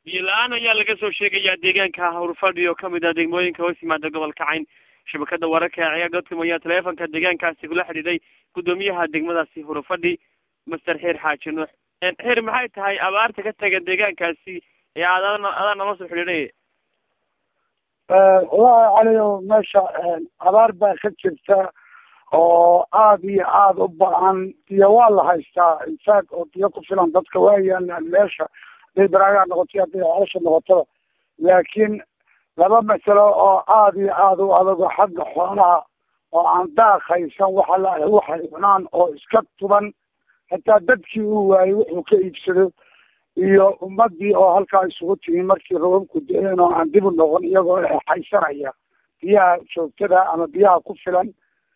biyo la-aan ayaa laga soo sheegayaa deegaanka hawrfadhi oo kamid ah degmooyinka hoos yimaada gobolka cayn shabakada wararka ee ciyaar dotcom ayaa taleefonka deegaankaasi kula xidhiiday guddoomiyaha degmadaasi hurufadhi master xeer xaaji nuux xeer maxay tahay abaarta ka tagan deegaankaasi ee aad adaa nala soo xidhiidhay wallahi caliyo meesha abaar baa ka jirta oo aada iyo aada u ba-an biyo waa la haystaa infact oo biyo ku filan dadka waa yaalaan meesha haday baraagaa noqotay hadday celasha noqotada laakiin laba masalo oo aada iyo aada u adago xagga xoolaha oo aan daaq haysan waxa la waxay cunaan oo iska tuban hataa dadkii uu waayey wuxuu ka iibsado iyo ummadii oo halkaa isugu timi markii roobabku da-een oo aan dib u noqon iyagoo haysanaya biyaha joogtada ama biyaha ku filan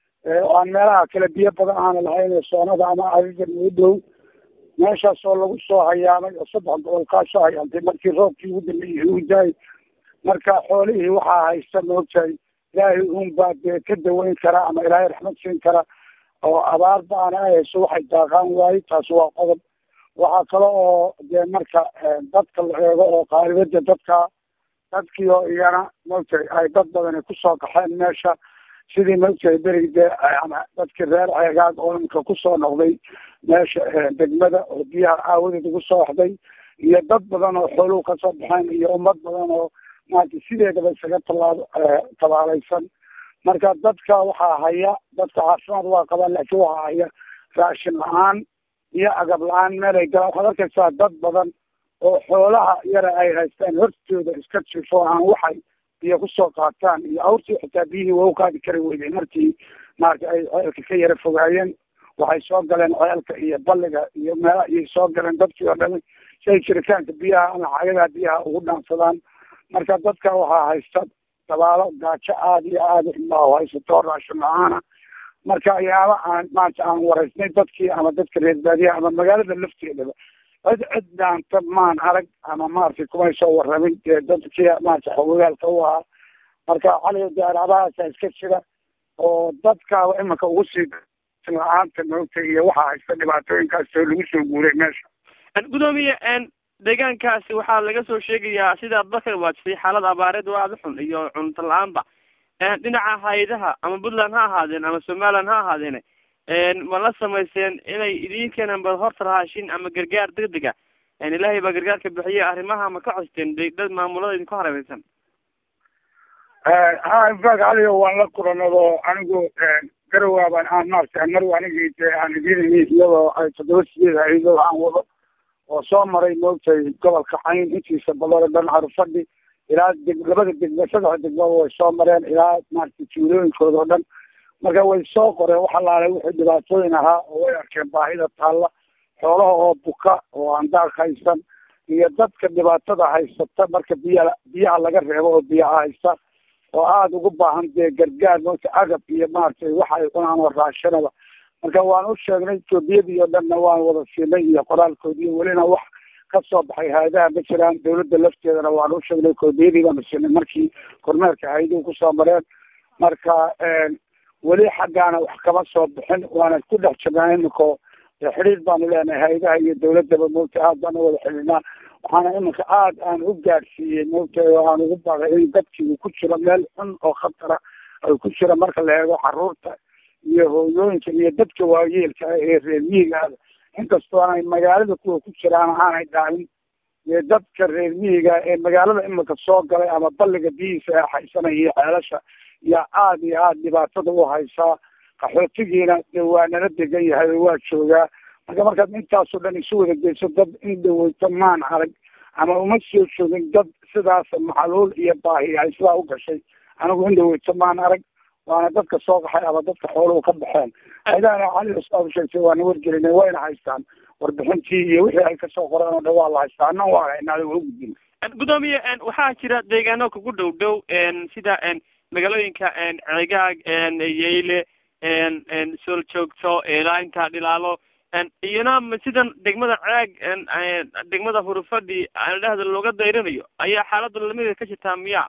oo aan meelaha kale biyo badan aana lahayn soonada ama ariga noo dhow meeshaas oo lagu soo hayaamay oo saddex gobol kaa soo hayaamtay markii roobkii ugu dambeeyey uu daay marka xoolihii waxaa haysta moogtahay ilaahay unbaa dee ka daweyn kara ama ilaahay raxmad siin kara oo abaar baana hayso waxay daaqaan waaye taasi waa qodob waxaa kale oo dee marka dadka la eego oo qaalibada dadka dadkii oo iyana moogtahay ay dad badani kusoo kaxeen meesha sidii moogtahay berigi dee ama dadkii reer ceegaag oo imika kusoo noqday meesha degmada oo biyaha aawadeed ugu soo waxday iyo dad badan oo xooluhu kasoo baxeen iyo ummad badan oo maarata sideedaba isaga tallaabo tabaalaysan marka dadka waxaa haya dadka caafimaad waa qabaan laakiin waxaa haya raashin la-aan iyo agab la-aan meel ay galaan waxaad arkaysaa dad badan oo xoolaha yara ay haystaan hortooda iska jifo aan waxay biyo kusoo qaataan iyo awrtii xitaa biyihii waa u qaadi kari weydeen markii maarata ay ceelka ka yara fogaayeen waxay soo galeen ceelka iyo balliga iyo meela ayay soo galeen dadkii oo dhami si ay jiritaanka biyaha ama xagadaa biyaha ugu dhaansadaan marka dadka waxaa haysta dabaalo gaajo aada iyo aada ilaa haysato raashin la-aana marka ayaaba aan maanta aan waraysnay dadkii ama dadka reer baadiyaha ama magaalada lafteedaba cid cid dhaanta maan arag ama maaragtay kumay soo waramin dee dadkii maarata xogogaalka u ahaa marka cali daaraadahaasa iska jira oo dadkaaba iminka ugu sii la-aanta moogta iyo waxaa haysta dhibaatooyinkaas oo lagu soo guuray meesha gudoomiye deegaankaasi waxaa laga soo sheegayaa sidaad bakar waajisay xaalad abaareed oo aada u xun iyo cunto la-aanba dhinaca hay-adaha ama puntland ha ahaadeen ama somaliland ha ahaadeen ma la samayseen inay idin keenaan bal horta raashin ama gargaar degdega ilaahay baa gargaarka bixiye arrimaha ma ka costeen dad maamulada idinku hareereysan ha infact aligo waan la kulanado anigu garawaaban aan maarata marw anigi de aan idin iyadoo ay toddoba sideed hay-adoo aan wado oo soo maray moogtahay gobolka cayn intiisa badan oo dhan carufadhi ilaa deg labada degmo saddex degmaba way soo mareen ilaa maarata tuulooyinkooda oo dhan marka way soo qoreen wax alaale wixii dhibaatooyin ahaa oo way arkeen baahida taalla xoolaha oo buka oo aan daaq haysan iyo dadka dhibaatada haysata marka biya biyaha laga reebo oo biyaha haysta oo aada ugu baahan dee gargaar moogta agab iyo maaragtay waxa ay cunaan oo raashanaba marka waan u sheegnay etoobiyadii oo dhanna waan wada siinay iyo qoraalkoodii welina wax kasoo baxay hay-adaha ma jiraan dawladda lafteedana waan u sheegnay etoobiyadii baanu siinay markii kormeerka hay-aduhu kusoo mareen marka weli xaggaana wax kama soo bixin waana ku dhex jirnaa iminka xidhiir baanu leenahay hay-adaha iyo dawladaba moogta aad baanu wada xidhiidnaa waxaana iminka aada aan u gaadhsiiyey moogta oo aan ugu baaqay in dadkii uu ku jiro meel xun oo khatara ay ku jira marka la eego caruurta iyo hooyooyinka iyo dadka waayeelka ah ee reer miyigaada inkastoo aanay magaalada kuwa ku jiraan aanay dhaalin ee dadka reer miyiga ee magaalada iminka soo galay ama balliga biyihiisa ee haysanaya iyo ceelasha yaa aada iyo aada dhibaatada u haysaa qaxootigiina de waa nala degan yahay oo waa joogaa marka markaad intaasoo dhan isu wada geyso dad in dhaweyto maan arag ama uma soo joogin dad sidaas maxaluul iyo baahi ay sidaa u gashay anigu in dhaweyto maan arag waana dadka soo qaxay ama dadka xooluhu ka baxeen aydaana cali saad sheegtay waana wargelinay wayna haystaan warbixintii iyo wixii ay kasoo qoreen oo dhan waa la haystaa anna waa haynaa waa ugudbin gudoomiye waxaa jira deegaano kugu dhow dhow sida magaalooyinka ceegaag yeyle sool joogto ilaainta dhilaalo iyana sidan degmada ceeg degmada hurufadhi dhehda looga dayrinayo ayaa xaalada lamida ka jirtaa miya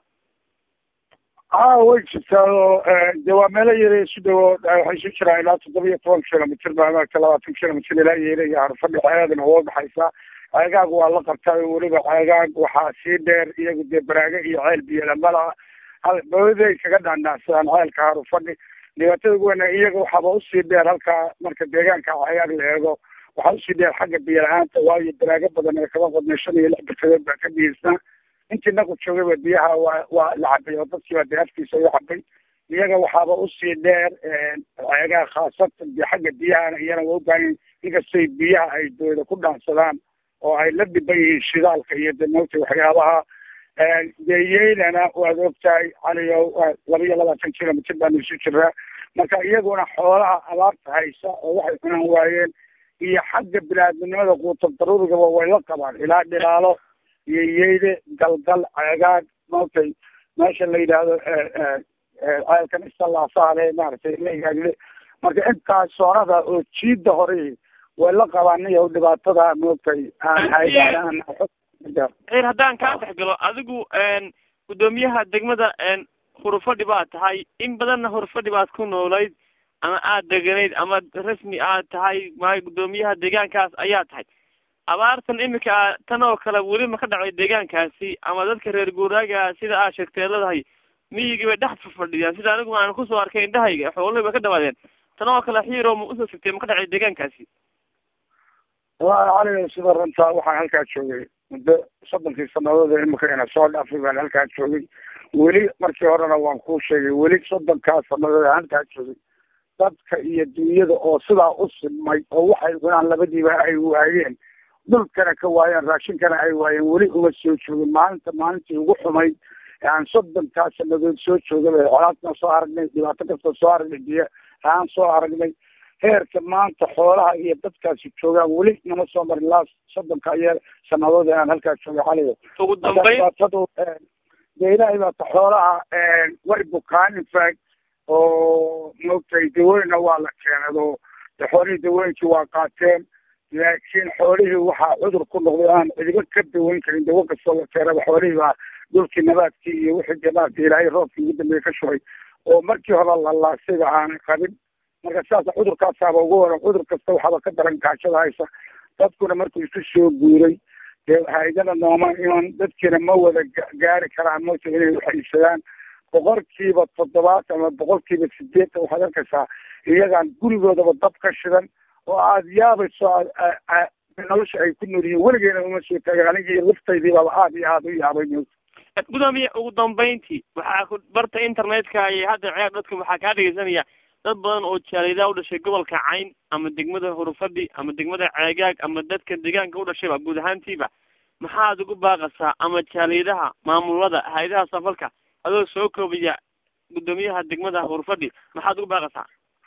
a way jirtaa oo de waa meelo yare isu dhawo waxay isu jiraan ilaa toddoba iyo toban kilomitr baa maarata labaatan kilomitr ilaa yeela iyo harfadhi xeeadana uga baxaysaa ceegaag waa la qabtay weliba ceegaag waxaa sii dheer iyagu dee baraaga iyo ceel biyolamala booday kaga dhaandhaacsadaan ceelka harufadhi dhibaatada ugu weyna iyaga waxaaba usii dheer halkaa marka deegaanka ceegaag la eego waxaa usii dheer xagga biyo la-aanta waayo baraago badan ee kaba qodnay shan iyo lix barkadood baa ka biyeysnaa intii nagu joogayba biyaha waa waa la cabay oo dadkiiba dee afkiisa u cabay iyaga waxaaba usii dheer ceegaha khaasatan de xagga biyahana iyana waa ubaahan inkastay biyaha ay dooda ku dhaansadaan oo ay la dhiban yihiin shidaalka iyo de mawta waxyaabaha deyeynana waad ogtahay caliyo laba iyo labaatan kilomitr baanu isu jiraa marka iyaguna xoolaha abaarta haysa oo waxay cunaan waayeen iyo xagga binaadminimada quutab daruurigaba way la qabaan ilaa dhilaalo iyo yeyde galgal ceegaag maogtay meesha la yidhaahdo ceelkan istalaasaale maaragtay lagaagle marka intaas soonada oo jiida hore way la qabaan iyo dhibaatada maogtay r haddaan kaa dhex galo adigu guddoomiyaha degmada hurufadhi baad tahay in badanna hurufadhi baad ku noolayd ama aada deganayd ama rasmi aad tahay maayo guddoomiyaha deegaankaas ayaa tahay abaartan imika tan oo kale weli ma ka dhacay deegaankaasi ama dadka reer guuraaga sida aad sheegtee leedahay miyigii bay dhex fafadhiyaan sida anigu aan kusoo arkay indhahayga xoolihii bay ka dhawaadeen tan oo kale xiiro ma usoo sigtay ma ka dhacay deegaankaasi wallahi cali sida runtaa waxaan halkaa joogay muddo soddonkii sanadood imika ina soo dhaafay baan halkaa joogay weli markii horena waan kuu sheegay weli soddonkaa sanadood aan halkaa joogay dadka iyo dunyada oo sidaa u simay oo waxay cunaan labadiiba ay waayeen dhulkana ka waayeen raashinkana ay waayeen weli uma soo joogin maalinta maalintii ugu xumayd aan soddonkaa sanadood soo joogaba colaadna soo aragnay dhibaato kasta soo aragnay biyo aan soo aragnay heerka maanta xoolaha iyo dadkaasi joogaan weli nama soo marin laa soddonka iyo sanadood inaan halkaa jooga caliyo ugu dambeyn dhibaatadu dee ilaahay baata xoolaha way bukaan infact oo maogtay dawooyinna waa la keenado de xoolihii dawooyinkii waa qaateen laakiin xoolihii waxaa cudur ku noqday aan cidiba ka daweyn karin dawo kastoo la keenaba xoolihii baa dhulkii nabaadkii iyo wixii de maarata ilaahay roobkii ugu dambeeye ka shubay oo markii hore lalaasayba aanay qabin marka sidaas cudurkaasaaba ugu waran cudur kasta waxaaba ka daran gaajada haysa dadkuna markuu isu soo guuray dee haydana nooma iman dadkiina ma wada gaari karaan mota inay waxaysadaan boqolkiiba toddobaatan ama boqolkiiba sideetan waxaad arkaysaa iyagaan gurigoodaba dab ka shidan oo aada yaabayso nolosha ay ku nool yihiin weligeena uma soo taagin anigii laftaydiibaba aada iyo aada u yaabay gudoomiye ugu dambeyntii waxaa ku barta internetka iyo hadda ceer dadka waxaa kaa dhegeysanaya dad badan oo jaalidaa u dhashay gobolka cayn ama degmada hurufadhi ama degmada ceegaag ama dadka deegaanka u dhashayba guud ahaantiiba maxaad ugu baaqasaa ama jaalidaha maamulada hay-adaha safalka adoo soo koobaya guddoomiyaha degmada hurufadhi maxaad ugu baaqasaa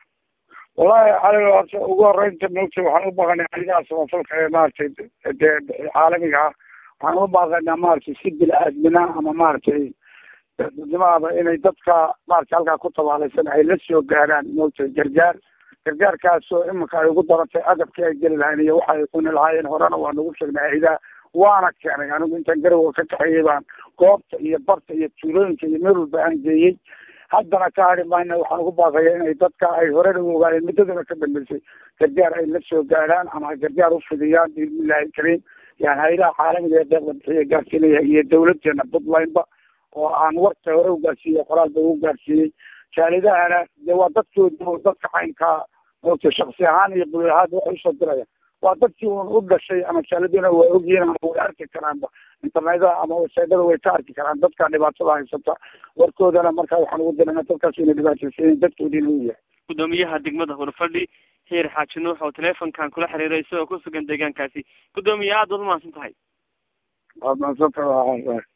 wallahi cali horta ugu horeynta mogta waxaan u baaqanay hay-adaha samafalka ee maaragtay dee caalamiga ah waxaan u baaqaynaa maaragtay si bil-aadmina ama maaragtay dadnimaaba inay dadka maarata halkaa ku tabaalaysan ay la soo gaaraan mogta gargaar gargaarkaasoo iminka ay ugu darantay agabkii ay geli lahayn iyo waxay cuni lahaayeen horena waa nagu sheegnay haydaa waana keenay anigu intaan garowa ka kaxeeyey baan goobta iyo barta iyo tuulooyinka iyo meel walba aan geeyey haddana ka hari mayna waxaan ugu baaqaya inay dadka ay horena u ogaayeen muddadana ka dambeysay gargaar ay la soo gaaraan ama ay gargaar ufidiyaan biidnillahi kariim yani haydaha caalamiga ee deeqda bixiya gaarsiinaya iyo dawladeena puntlandba oo aan warka hore u gaarsiiyey qoraalba u gaarsiiyey jaalidahana de waa dadkooda dadka caynkaa mogta shaksi ahaan iyo buli ahaan waxay usoo diraya waa dadkii un u dhashay ama jaaliduna waa ogyihiin ama way arki karaanba internetada ama websaytada way ka arki karaan dadka dhibaatada haysata warkoodana markaa waxaan ugu dirana dadkaas inay dhibaataysayin dadkoodiina u yahay guddoomiyaha degmada hurfadhi heer xaaji nuux oo teleefonkan kula xiriiray isagoo ku sugan deegaankaasi guddoomiye aad baad umahadsan tahay waad mahadsantahay